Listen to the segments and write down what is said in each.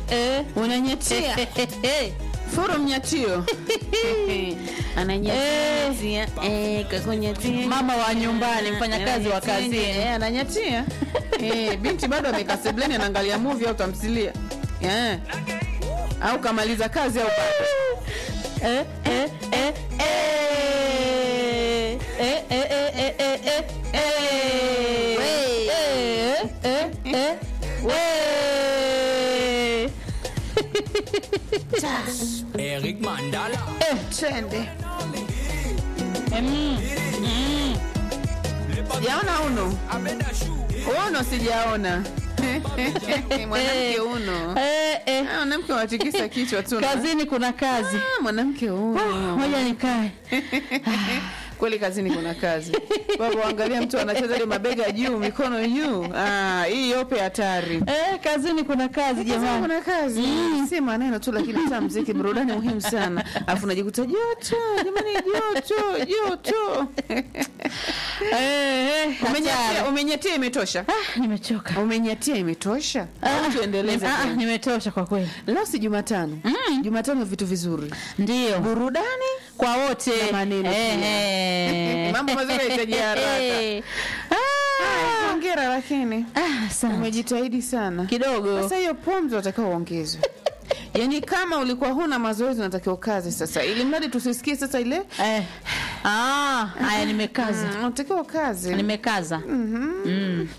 eh. unanyatia furu mnyatio ananyatia eh, kakunyatia Mama wa nyumbani, mfanyakazi wa kazini. Eh, ananyatia eh, binti bado amekaa sebleni anaangalia movie au tamthilia eh. au kamaliza kazi au bado Eh, eh, eh, eh. Eh, eh, eh, eh, eh, eh, eh. Wey. Eh, eh, eh, wey. Eric Mandala. twende Mm, mm. sijaona uno uno sijaona mwanamke uno Eh, eh. Ah, mwanamke watikisa kichwa tu kazini kuna kazi Ah, mwanamke uno moja nikae kweli kazini kuna kazi baba angalia mtu anacheza ile mabega juu mikono juu ah, hii yope hatari eh, kazini kuna kazi Kazini jamani kuna kazi si maneno tu lakini hata mziki burudani muhimu sana alafu unajikuta joto jamani joto joto Eh, eh, Umenyatia- hatari. umenyatia imetosha Ah, nimechoka umenyatia imetosha au tuendeleze Ah, ah, tena? nimetosha kwa kweli leo si jumatano jumatano vitu vizuri ndio burudani kwa wote Na maneno Eh, pia. eh. Mambo mazuri yanahitaji haraka. Eh. Ah, hongera lakini ah, asante. umejitahidi sana kidogo sasa hiyo pumzi unatakiwa uongezwe yaani kama ulikuwa huna mazoezi unatakiwa ukaze sasa ili mradi tusisikie sasa ile Eh. Ah, haya nimekaza Mm, unatakiwa ukaze nimekaza Mm.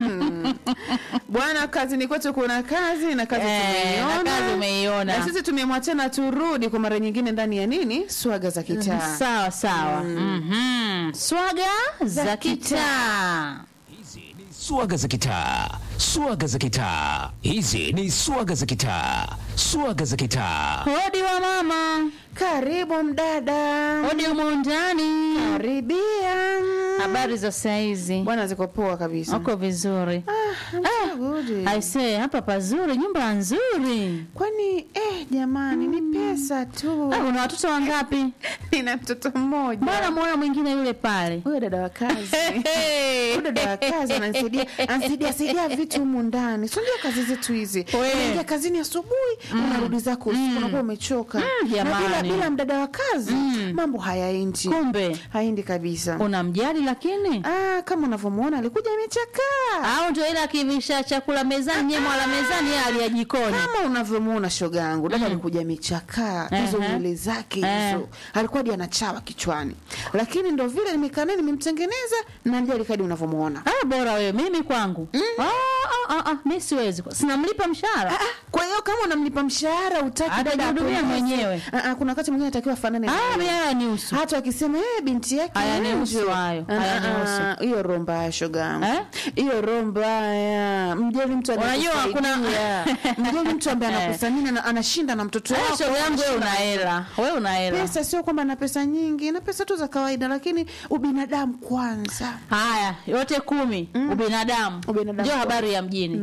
bwana kazini kwetu kuna kazi na kazi Eh, tumeiona na kazi umeiona. na sisi tumemwachana turudi kwa mara nyingine ndani ya nini swaga za kitaa sawa sawa Mhm. swaga za kitaa Swaga za kitaa, swaga za kitaa. Hizi ni swaga za kitaa, swaga za kitaa. hodi wa mama karibu mdada hodi umo ndani karibia habari za saizi bwana ziko poa kabisa uko vizuri Ah, good. aisee hapa pazuri nyumba nzuri kwani eh, jamani ni pesa tu Ah, una watoto wangapi nina mtoto mmoja mbona mwona mwingine yule pale huyo dada wa kazi huyo dada wa kazi ananisaidia anasaidia saidia vitu humu ndani si unajua kazi zetu hizi We. unaingia kazini asubuhi unarudi zako usiku unakuwa umechoka na bila, jamani. bila mdada wa kazi mambo hayaendi kumbe haendi kabisa unamjali lakini ah, kama unavyomwona alikuja amechakaa au ndio ile akivisha chakula mezani nye mwala mezani yeye alia jikoni kama unavyomwona shoga yangu dada alikuja amechakaa hizo Ehe. nywele zake Eh. hizo alikuwa hadi anachawa kichwani lakini ndo vile nimekaa naye nimemtengeneza na ndio alikadi unavyomwona ah, bora wewe mimi kwangu ah, ah, ah, ah, mi siwezi sinamlipa mshahara Ah, ah, kwa hiyo kama unamlipa mshahara utaki dada Atajihudumia apendeze. mwenyewe. Ah, ah, kuna wakati mwingine atakiwa fanane na ah, wewe. mi haya ni usu hata wakisema eh, binti yake Hayanihusu Angel." hayo, Ah, hayanihusu. ah, hiyo roho mbaya shoga yangu Eh? hiyo roho mbaya mjali mtu Unajua kuna- anayekusaidia. mjali mtu ambaye Eh. anakusamini ana- anashinda na mtoto Eh, wako shoga yangu wewe anashinda una hela wewe una hela pesa sio kwamba na pesa nyingi na pesa tu za kawaida lakini ubinadamu kwanza haya yote kumi ubinadamu Ubinadamu ndio kwa- habari ya mjini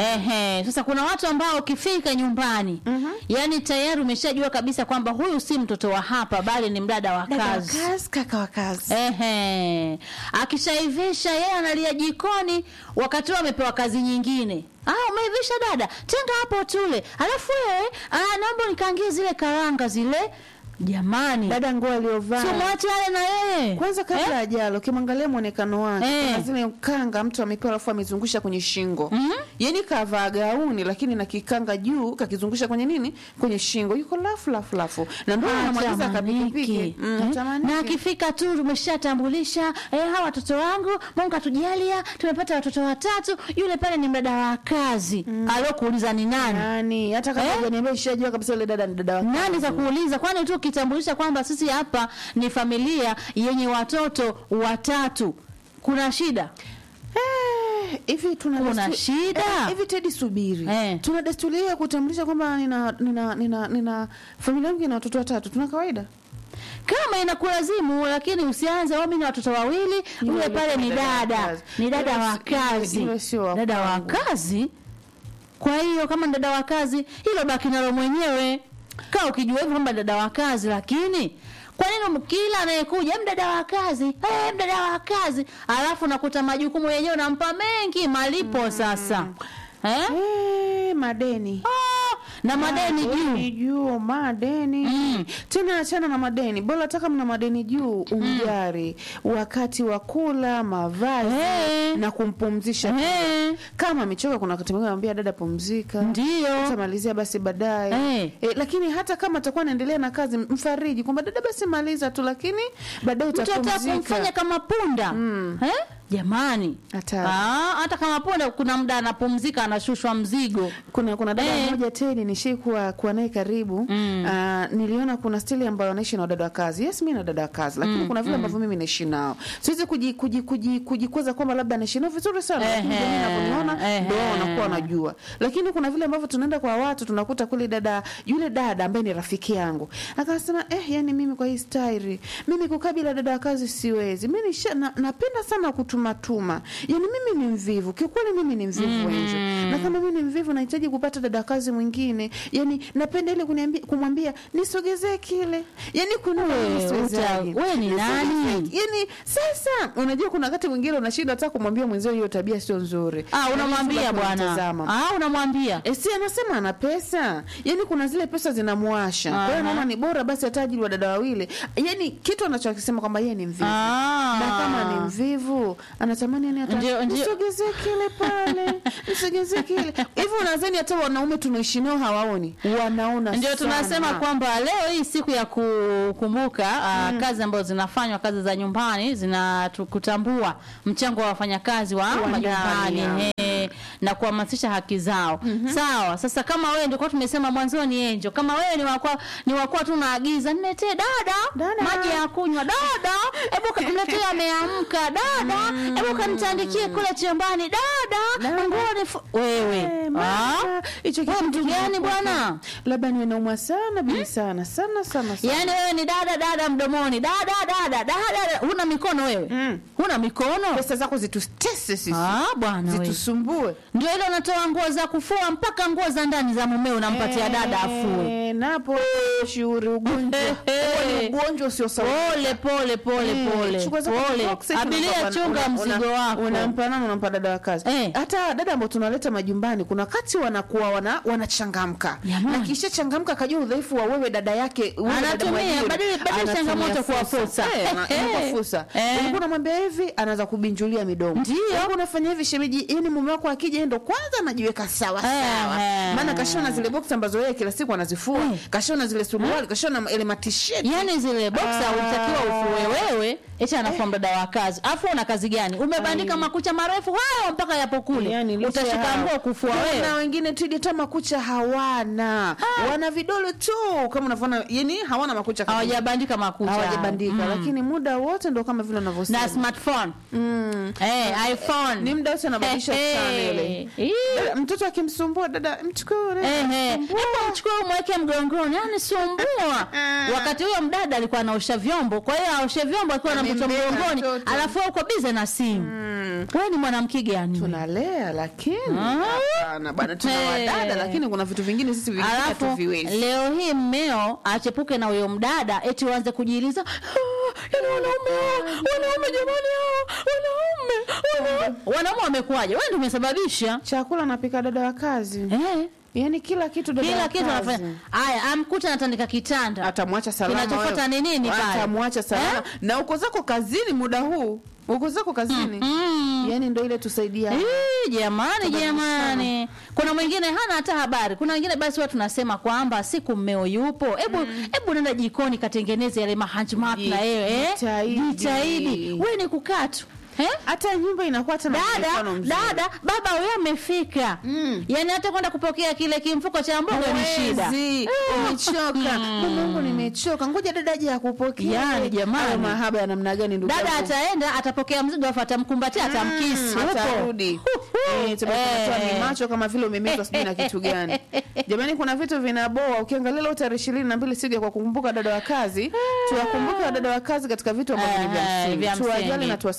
ehe sasa kuna watu ambao ukifika nyumbani yani tayari umeshajua kabisa kwamba huyu si mtoto wa hapa bali ni mdada wa dada wa kazi kazi kaka wa kazi Ehe. Akishaivisha yeye analia jikoni wakati huo amepewa kazi nyingine. Ah, umeivisha dada, tenga hapo tule. Alafu wewe, ah, naomba nikaangie zile karanga zile. Jamani. dada nguo aliyovaa Sio mwache ale na yeye. kwanza kabla Eh? ajalo ukimwangalia mwonekano wake Eh. kuna zile kanga mtu amepewa alafu amezungusha kwenye shingo Mhm. yani kavaa gauni lakini na kikanga juu kakizungusha kwenye nini kwenye shingo yuko lafu lafu lafu na ndio anamwagiza kapikipiki Hatamaniki. Mm, Eh? hatamaniki. na akifika tu tumeshatambulisha eh, hawa watoto wangu Mungu atujalia tumepata watoto watatu yule pale ni mdada wa kazi mm. alokuuliza ni nani nani hata kama Eh? hujaniambia ishajua kabisa yule dada ni dada wa nani kazi. za kuuliza kwani tu ukitambulisha kwamba sisi hapa ni familia yenye watoto watatu kuna shida Eh, hivi tuna Kuna destu- shida? Eh, hivi Tedi subiri Eh. tuna desturi hiyo ya kutambulisha kwamba nina nina nina, nina familia yangu ina watoto watatu tuna kawaida kama inakulazimu lakini usianze "Oh, mimi na watoto wawili yule Yule pale ni dada wa dada kazi. ni dada Yule wa si- yule- kazi yule sio wa dada wa kwangu. kazi kwa hiyo kama ni dada wa kazi hilo baki nalo mwenyewe kaa ukijua hivyo kwamba dada wa kazi lakini kwa nini kila anayekuja mdada wa kazi hey, mdada wa kazi alafu nakuta majukumu yenyewe unampa mengi malipo sasa eh? eh, madeni Ah, na madeni Madeni juu juu madeni Mm. tena achana na madeni bora hata kama mna madeni juu umjari wakati wa kula mavazi Eh. na kumpumzisha Eh, kama amechoka kuna wakati mwingine anamwambia dada pumzika ndio utamalizia basi baadaye Eh. e, lakini hata kama atakuwa anaendelea na kazi mfariji kwamba dada basi maliza tu lakini baadaye mtu ataka kumfanya utapumzika kama punda Mm. eh? jamani Hatari. Ah, hata kama punda kuna muda anapumzika anashushwa mzigo kuna kuna dada Eh. mmoja Tedi nishii kuwa, kuwa naye karibu Mm. Ah, niliona kuna stili ambayo anaishi na wadada wa kazi yes mi na dada wa kazi lakini kuna vile ambavyo mimi naishi nao siwezi kuji- kuji- kuji- kujikweza kwamba labda naishi nao vizuri sana lakini Ehe. jamii inavyoniona Ehe. ndo wao wanakuwa wanajua lakini kuna vile ambavyo tunaenda kwa watu tunakuta kule dada yule dada ambaye ni rafiki yangu akasema eh yani mimi kwa hii stairi mimi kukaa bila dada wa kazi siwezi mi nisha- na, napenda sana kutumatuma yani mimi ni mvivu kiukweli mimi ni mvivu wenjo na kama mimi ni mvivu nahitaji kupata dada wa kazi mwingine yani napenda ile kuniambia kumwambia nisogezee kile yani kuna Wewe, siwezaji. uta- wewe ni nani? Nisogezee- yani sasa unajua kuna wakati mwingine unashinda hata kumwambia mwenzio hiyo tabia sio nzuri ah, unamwambia Lakini bwana unamtazama. ah, unamwambia E, si anasema ana pesa yani kuna zile pesa zinamwasha kwa hiyo Aha. naona ni bora basi hata ajili wa dada wawili yani kitu anachokisema kwamba yeye ni mvivu Ah. na kama ni mvivu anatamani yani hata Ndio, ndio. nisogezee kile pale nisogezee kile hivyo unadhani hata wanaume tunaishi nao hawaoni wanaona ndio sana. tunasema kwamba leo hii siku ya kukumbuka uh, kazi ambazo zinafanywa kazi za nyumbani zinakutambua mchango wa wafanyakazi wa Wa majumbani ndani, eh, na kuhamasisha haki zao sawa sasa kama wewe ndio kwa tumesema mwanzoni enjo kama wewe ni wakwa ni wakwa tu naagiza niletee dada, Dada. maji ya kunywa dada hebu ka- mletee ameamka dada hebu kanitandikie kule chumbani dada Dada. nguo ni fu- wewe Eh, Ah? mama, hicho Wewe kitu mtu gani kinakuwa- bwana labda niwe naumwa sana bili sana sana sana sana Yaani wewe ni dada dada mdomoni, dada dada dada, dada. huna mikono wewe Mm. huna mikono pesa zako zitutese sisi ah, bwana wewe. zitusumbue Ndio ile unatoa nguo za kufua mpaka nguo za ndani za mumeo unampatia dada afue. Eh, napo shughuri ugonjwa Huo ni ugonjwa usio sawa Pole pole pole Eh, pole chukua zako pole, box, eti abiria unampa- chunga una- mzigo una- wako. unampa nani unampa dada wa kazi Eh. hata dada ambao tunaleta majumbani kuna wakati wanakuwa wana wanachangamka Jamani. na kisha changamka akajua udhaifu wa wewe dada yake wewe dada Anatumia, mwajiri. badili- badili Anatumia changamoto kuwa fursa. Eh, ana- Eh, inakuwa eh. fursa Eh. ulikuwa unamwambia hivi anaanza kubinjulia midomo Ndio. Ulikuwa unafanya hivi shemeji yani mume wako akija yeye ndo kwanza anajiweka sawa Eh, sawa eh. maana kashona zile box ambazo yeye kila siku anazifua Eh. kashona zile suruali kashona ile matisheti Yaani zile boxa Ah. ulitakiwa ufue wewe, eti anafua mdada wa kazi. Afu una kazi gani? Umebandika makucha marefu hayo mpaka yapo kule. Yani, licha Utashika ya- nguo kufua Kuna wewe. wengine tu hata makucha hawana wana vidole tu kama unavyoona yani hawana makucha kabisa. Hawajabandika makucha. hawajabandika lakini muda wote ndo kama vile unavyosema na smartphone mm. eh, iphone ni muda wote anabadilisha Eh, eh. channel Ii. Dada, mtoto akimsumbua dada mchukue Eh, eh. Hebu mchukue umweke mgongoni yani sumbua wakati huyo mdada alikuwa anaosha vyombo kwa hiyo aoshe vyombo akiwa na mtoto Amembeba mgongoni mtoto. alafu wewe uko bize na simu wewe ni mwanamke gani tunalea lakini Ah. hapana bwana tuna Eh. wadada lakini kuna vitu vingine sisi vingine alafu hatuviwezi leo hii mmeo achepuke na huyo mdada eti uanze kujiuliza "Ah, yaani wanaume hawa, wanaume jamani hawa, wanaume wanaume wanaume wamekuwaje wewe ndio umesababisha chakula napika dada wa kazi eh yani kila kitu dada kila wa kitu kazi. anafanya haya amkuta anatandika kitanda atamwacha salama Kinachofuata wewe. ni nini pale? atamwacha salama Eh? na uko zako kazini muda huu uko zako kazini mm. yani ndo ile tusaidia Ii, jamani Tabadilishana. jamani kuna mwingine hana hata habari kuna wengine basi watu tunasema kwamba siku mmeo yupo hebu hebu nenda jikoni katengeneze yale mahanjmat na yeye eh? Jitahidi. jitahidi we ni kukaa tu eh? hata nyumba inakuwa tena dada muonekano mzuri. dada baba huyo amefika Mm. yaani hata kwenda kupokea kile kimfuko cha mboga ni shida Huwezi, umechoka mumungu nimechoka ngoja dada aje akupokea Yani, jamani. Hayo mahaba ya namna gani ndugu dada yangu? ataenda atapokea mzigo afu atamkumbatia atamkisi Mm, huko atarudi Eh, tabaki Eh. unatoa ni macho kama vile umemezwa sijui na kitu gani jamani kuna vitu vinaboa ukiangalia leo tarehe ishirini na mbili siku ya kwa kukumbuka dada wa kazi tuwakumbuke wadada wa kazi katika vitu ambavyo ni vya Eh, msingi vya tuwajali msingi. na tuwasamini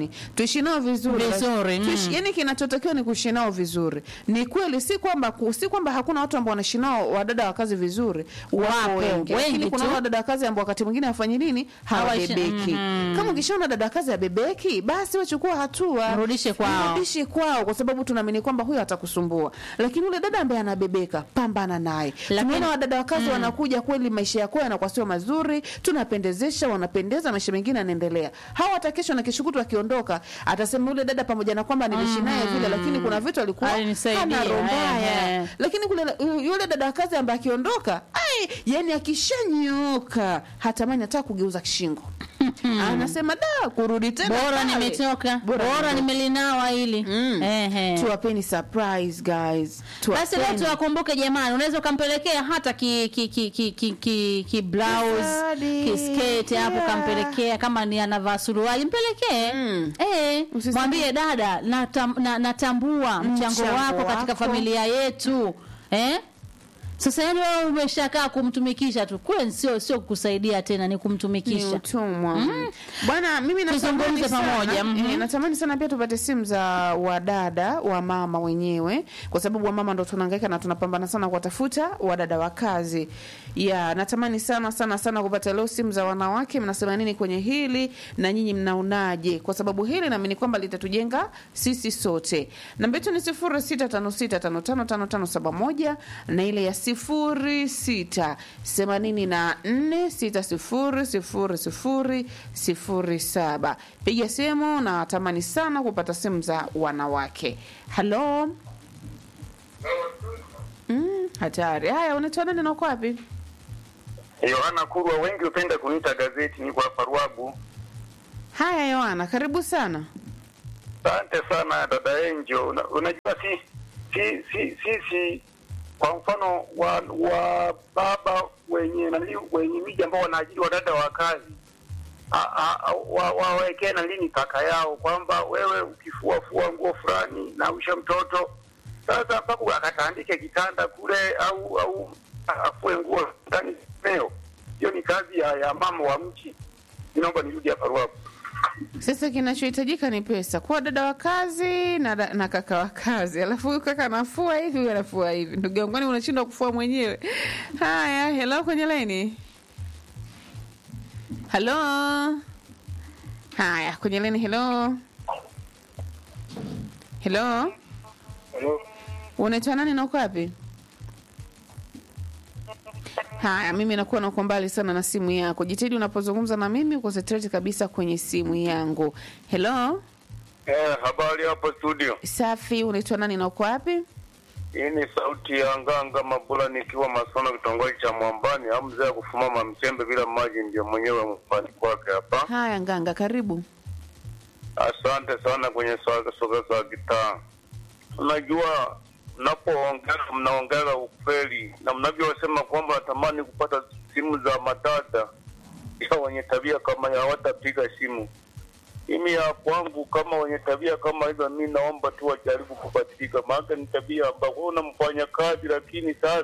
jamani tuishi nao vizuri Vizuri, Tuishi- mm. yani kinachotakiwa ni kuishi nao vizuri ni kweli si kwamba ku- si kwamba hakuna watu ambao wanaishi nao wadada wa kazi vizuri wapo Wapo, wengi wengi lakini kuna tu. wadada wa kazi ambao wakati mwingine hawafanyi nini Hawaishi- hawabebeki mhm. kama ukishaona dada wa kazi abebeki basi wachukua hatua Mrudishe kwao. Mrudishe kwao kwa sababu tunaamini kwamba huyo atakusumbua lakini ule dada ambaye anabebeka pambana naye Lakini- tumeona wadada wa kazi wanakuja kweli maisha yako yanakuwa sio mazuri tunapendezesha wanapendeza maisha mengine yanaendelea hawa hata kesho na kesho kutwa akiondoka atasema yule dada pamoja na kwamba niliishi naye vile lakini kuna vitu alikuwa Alinisaidia, hana roho mbaya ehe. lakini kule yule dada wa kazi ambaye akiondoka ai yani akishanyooka hatamani hata kugeuza shingo anasema da kurudi tena bora pale. nimetoka Bora bora, nimetoka. nimelinawa hili Mm. Ehe. tuwapeni surprise guys basi leo Tuwapeni. tuwakumbuke jamani unaweza ukampelekea hata ki ki ki ki ki, ki, ki blouse Zawadi. ki skate hapo Yeah. kampelekea kama ni anavaa suruali mpelekee Mm. eh Usiseme- mwambie dada natam, na, natambua mchango Mchango wako katika wako. familia yetu eh sasa yani wewe umeshakaa kumtumikisha tu kule sio sio kukusaidia tena ni ni kumtumikisha utumwa bwana mimi natamani Tuzungumze sana, pamoja, mhm. eh, natamani sana pia tupate simu za wadada wa mama wenyewe kwa sababu wamama ndo tunahangaika na tunapambana sana kuwatafuta wadada wa kazi ya natamani sana sana sana kupata leo simu za wanawake mnasema nini kwenye hili na nyinyi mnaonaje kwa sababu hili naamini kwamba litatujenga sisi sote namba yetu ni sifuri sita tano sita tano tano tano tano saba moja na ile ya sifuri sita themanini na nne sita sifuri sifuri sifuri sifuri saba piga simu na tamani sana kupata simu za wanawake halo mm, hatari haya unaitwa nani na uko wapi Yohana Kurwa, wengi hupenda kuniita gazeti, niko hapa Ruagu. haya yoana karibu sana Asante sana dada Enjo. Una, unajua si si si sisi kwa mfano wa, wa baba wenye nani wenye miji ambao wanaajiri wadada wa kazi a- a- a- wa- wawekee na lini kaka yao kwamba wewe ukifua fua nguo fulani na usha mtoto sasa mpaka akatandike kitanda kule au au afue nguo ndani leo. Hiyo ni kazi ya, ya mama wa mji. Naomba nirudi hapa Ruagu. sasa kinachohitajika ni pesa kuwa dada wa kazi na, da- na kaka wa kazi alafu huyu kaka anafua hivi huyu anafua hivi ndugu yangu kwani unashindwa kufua mwenyewe haya helo kwenye laini halo haya kwenye laini helo helo unaitwa nani na uko wapi haya mimi nakuwa nauko mbali sana na simu yako jitahidi unapozungumza na mimi concentrate kabisa kwenye simu yangu helo Eh, habari hapo studio. safi unaitwa nani na uko wapi Hii ni sauti ya Nganga Mabula nikiwa Masono kitongoji cha Mwambani au mzee wa kufumama mchembe bila maji ndio mwenyewe mwambani kwake hapa. haya nganga karibu Asante sana kwenye soga soga za gitaa. Unajua mnapoongea mnaongea ukweli na mnavyosema kwamba natamani kupata simu za madada ya wenye tabia kama ya hawatapiga simu. Mimi ya kwangu kama wenye tabia kama hizo, mi naomba tu wajaribu kubadilika, maana ni tabia ambayo wewe unamfanya kazi, lakini sasa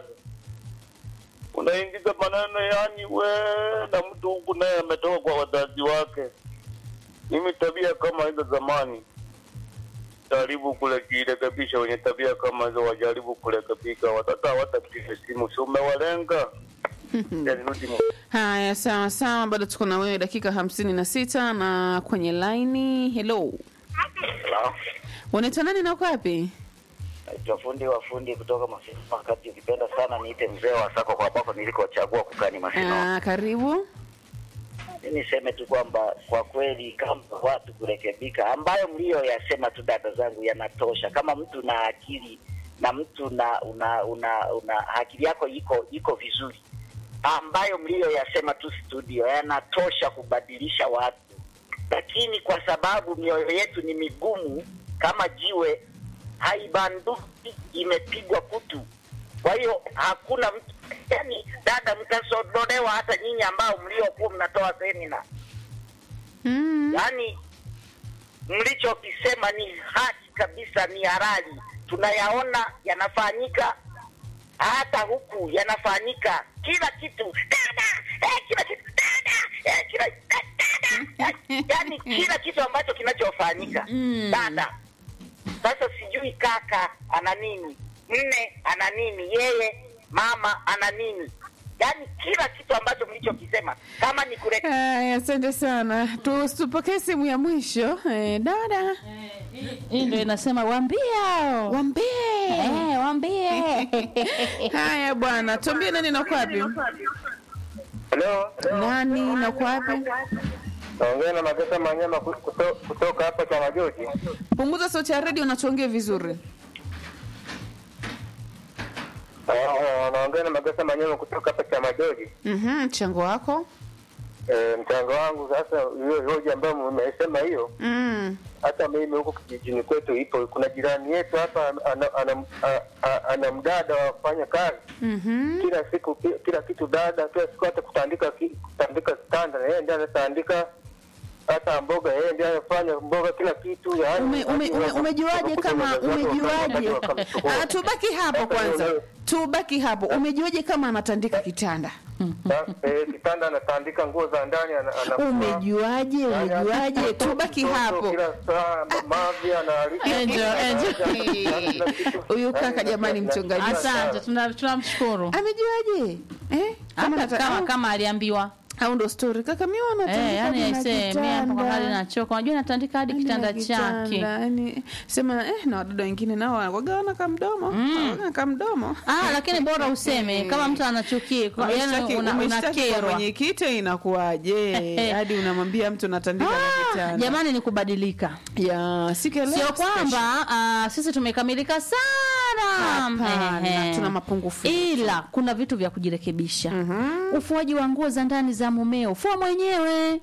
unaingiza maneno yani we na mtu huku naye ametoka kwa wazazi wake. Mimi tabia kama hizo zamani jaribu kurekebisha, wenye tabia kama hizo wajaribu kurekebika, watoto hawatapiga simu, si umewalenga? Yani, rudi mu- haya sawa sawa bado tuko na wewe dakika hamsini na sita na kwenye laini helo Hello. unaitwa nani na uko wapi Naitwa fundi wa fundi kutoka Masino. Wakati ukipenda sana niite mzee wa sako kwa ambako nilikochagua kukani Masino. Ah, karibu Mimi niseme tu kwamba kwa kweli kama watu kurekebika, ambayo mlioyasema tu dada zangu yanatosha. Kama mtu na akili na mtu na una, una, una akili yako iko iko vizuri, ambayo mlioyasema tu studio yanatosha kubadilisha watu, lakini kwa sababu mioyo yetu ni migumu kama jiwe, haibanduki, imepigwa kutu. Kwa hiyo hakuna mtu yani, dada, mtasodolewa hata nyinyi ambao mliokuwa mnatoa semina mm. yaani mlichokisema ni haki kabisa, ni halali, tunayaona yanafanyika hata huku yanafanyika kila kitu dada, eh, kila kitu dada, eh, kila da- dada, yaani kila kitu ambacho kinachofanyika dada sasa sijui kaka ana nini mme ana nini yeye mama ana nini yaani kila kitu ambacho mlichokisema kama ni kure Haya, asante sana. Tu- Tupokee simu ya mwisho. Eh, dada hii ndio inasema wambie hao. wambie. Eh, wambie Haya bwana, tuambie nani na uko wapi? Halo, Nani na uko wapi? naongea na Magesa Manyama ku- kuto- kutoka hapa Chamajoji. Punguza sauti ya redio na tuongee vizuri. Ah, Naongea na Magesa Manyama kutoka hapa Chamajoji. Mhm, mchango wako. Eh, mchango wangu sasa, hiyo hoja ambayo mmesema hiyo, Mm. hata mimi huko kijijini kwetu ipo. Kuna jirani yetu hapa ana, ana, ana, ana, ana mdada wa kufanya kazi Mhm. kila siku ki- kila kitu dada, kila siku hata kutandika ki- kutandika standa, yeye ndiye anatandika hata mboga, yeye ndiye anafanya mboga, kila kitu yani. Ume, ume, ume, umejuaje kama umejuaje? Ah, tubaki hapo kwanza. Tubaki hapo. Umejuaje kama anatandika kitanda? Eh, kitanda anatandika nguo za ndani ana, ana Umejuaje? Umejuaje? Tubaki hapo. Kila saa mavi anaalika. Angel, Angel. Huyu kaka jamani mchungaji. asante tuna- tunamshukuru Amejuaje? Eh? Kama hata nata- kama au- kama aliambiwa au ndo story kaka mimi wanatandika Eh, yani hadi na aisee mimi hapa kwa hali kitanda. nachoka unajua natandika hadi Hadi kitanda na chake yani sema eh, na wadada wengine nao wagawana kamdomo mm. kamdomo ah lakini bora useme kama mtu anachukia kwa- yani Umeshtaki- una- umeshtaki kwa unakerwa mwenyekiti inakuwaje hadi unamwambia mtu natandika na Ah, kitanda jamani ni kubadilika ya siku ya leo sio special. kwamba ah, sisi tumekamilika sana Hapana, Ehe. tuna mapungufu ila kuna vitu vya kujirekebisha ufuaji wa nguo za ndani za mumeo fua mwenyewe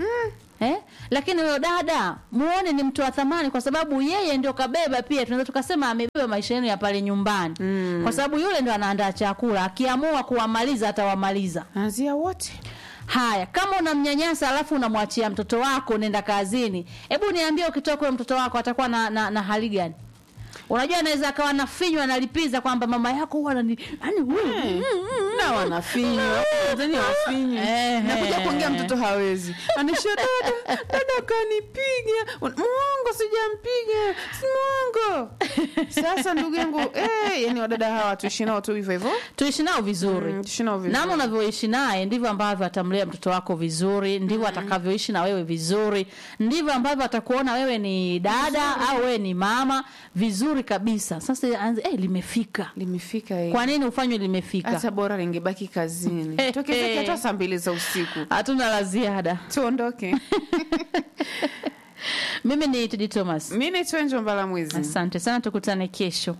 Eh? Lakini huyo dada muone ni mtu wa thamani kwa sababu yeye ndio kabeba pia tunaweza tukasema amebeba maisha yenu ya pale nyumbani. Kwa sababu yule ndio anaandaa chakula, akiamua kuwamaliza atawamaliza. anzia wote Haya, kama unamnyanyasa alafu unamwachia mtoto wako nenda kazini, hebu niambie, ukitoka huyo mtoto wako atakuwa na, na, na hali gani? Unajua anaweza akawa nafinywa analipiza kwamba mama yako huwa anani yani huyu na wanafinywa Tanzania wafinywi Ehe. nakuja kuongea mtoto hawezi anisha dada dada kanipiga muongo sijampiga si muongo sasa ndugu yangu eh, yani wadada hawa tuishi nao tu hivyo hivyo tuishi nao vizuri Mm, tuishi nao vizuri. namna unavyoishi naye ndivyo ambavyo atamlea mtoto wako vizuri ndivyo atakavyoishi na wewe vizuri ndivyo ambavyo atakuona wewe ni dada au wewe ni mama vizuri kabisa sasa anze eh, limefika limefika eh. kwa nini ufanywe limefika hata bora lingebaki kazini Eh, tokezeke eh. hata saa mbili za usiku hatuna la ziada tuondoke mimi ni Tedi Thomas mi naitwa Angel mbala mwizi asante sana tukutane kesho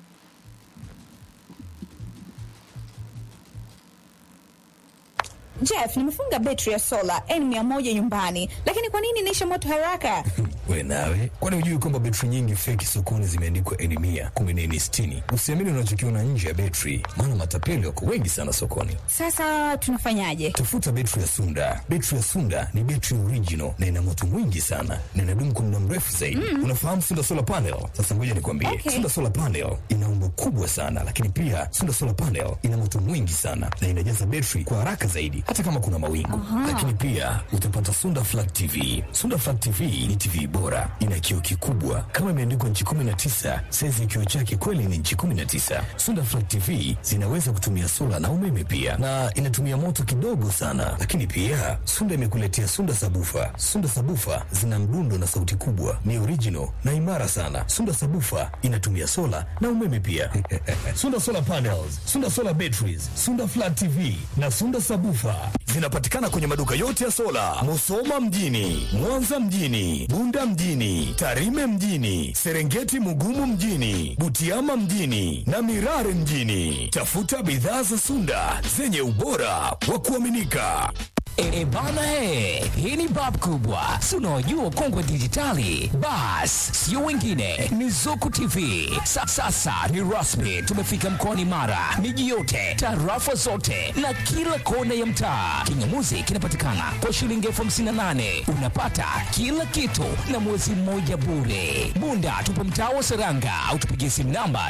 Jeff, nimefunga betri ya sola N100 nyumbani, lakini kwa nini inaisha moto haraka? we nawe kwani hujui kwamba betri nyingi feki sokoni zimeandikwa eni mia kumi na eni sitini usiamini unachokiona nje ya betri maana matapeli wako wengi sana sokoni Sasa tunafanyaje? tafuta betri ya sunda betri ya sunda ni betri original na ina moto mwingi sana na inadumu kwa muda mrefu zaidi unafahamu sunda solar panel sasa ngoja nikwambie Okay. sunda solar panel ina umbo kubwa sana lakini pia sunda solar panel ina moto mwingi sana na inajaza betri kwa haraka zaidi hata kama kuna mawingu lakini pia utapata sunda flat tv sunda flat tv ni tv bora ina kioo kikubwa kama imeandikwa nchi 19 saizi ya kioo chake kweli ni nchi 19 sunda flat tv zinaweza kutumia sola na umeme pia na inatumia moto kidogo sana lakini pia sunda imekuletea sunda sabufa sunda sabufa zina mdundo na sauti kubwa ni original na imara sana sunda sabufa inatumia sola na umeme pia sunda solar panels sunda solar batteries sunda flat tv na sunda sabufa zinapatikana kwenye maduka yote ya sola musoma mjini mwanza mjini bunda mjini tarime mjini serengeti mugumu mjini butiama mjini na mirare mjini tafuta bidhaa za sunda zenye ubora wa kuaminika E, bana he, hii ni bab kubwa, si unaojua kongwe dijitali. Bas, sio wengine, ni Zuku TV. Sa, sasa ni rasmi, tumefika mkoani Mara, miji yote, tarafa zote na kila kona ya mtaa. Kingamuzi kinapatikana kwa shilingi elfu hamsini na nane unapata kila kitu na mwezi mmoja bure. Bunda tupo mtaa wa Seranga au tupigie simu namba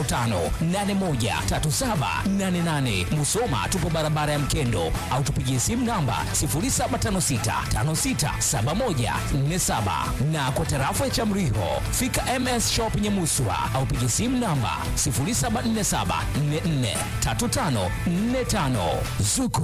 0655813788. Musoma tupo barabara ya Mkendo au tupigie simu simu namba 0756567147 na kwa tarafa ya Chamriho fika MS Shop Nyamuswa au piga simu namba 0747443545 Zuku